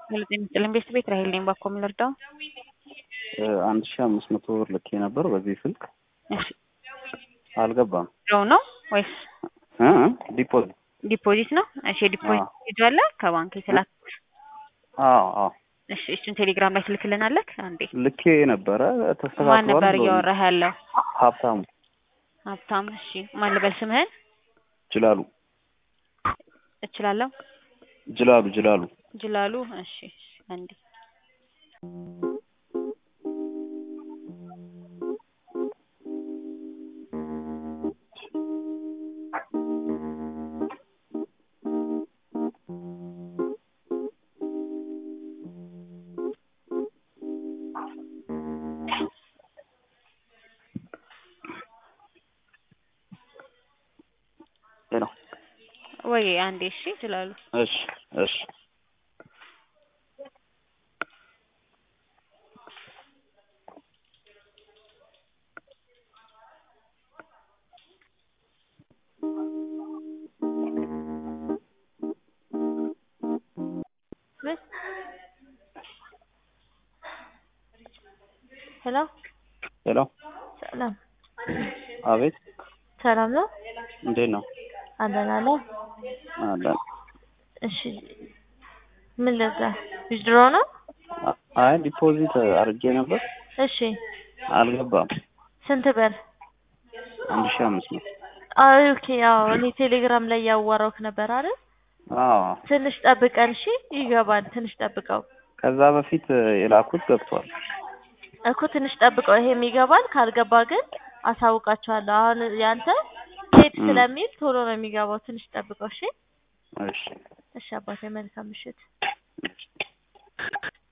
ጤና ይስጥልኝ ቤት ቤት ራሄል ነኝ። ባኮ የምንረዳው አንድ ሺህ አምስት መቶ ብር ልኬ ነበር በዚህ ስልክ እሺ አልገባም። ነው ነው ወይስ እ ዲፖዚት ዲፖዚት ነው? እሺ ዲፖዚት ይዟል ከባንክ የተላክ አዎ አዎ እሺ እሱን ቴሌግራም ላይ ትልክልናለህ አንዴ። ልኬ ነበረ ተስተካክሏል። ማን ነበር ብሎኝ። እያወራህ ያለው? ሀብታሙ ሀብታም። እሺ ማን ልበል ስምህን? ጅላሉ እችላለሁ ጅላሉ ጅላሉ ጅላሉ። እሺ እሺ፣ አንዴ ሄሎ ወይ አንዴ። እሺ ጅላሉ እሺ እሺ ምን? ሄሎ ሄሎ ሰላም አቤት ሰላም ነው እንዴት ነው አለን አለ አለን እሺ ምን ለዛ ዊዝድሮ ነው አይ ዲፖዚት አድርጌ ነበር እሺ አልገባም ስንት ብር አንድ ሺህ አምስት መቶ አይ ኦኬ አዎ እኔ ቴሌግራም ላይ ያዋራውክ ነበር አይደል አዎ ትንሽ ጠብቀን እሺ ይገባል ትንሽ ጠብቀው ከዛ በፊት የላኩት ገብቷል እኮ ትንሽ ጠብቀው ይሄም ይገባል ካልገባ ግን አሳውቃቸዋለሁ አሁን ያንተ ሄድ ም። ስለሚል ቶሎ ነው የሚገባው ትንሽ ጠብቀው እሺ እሺ እሺ አባቴ መልካም ምሽት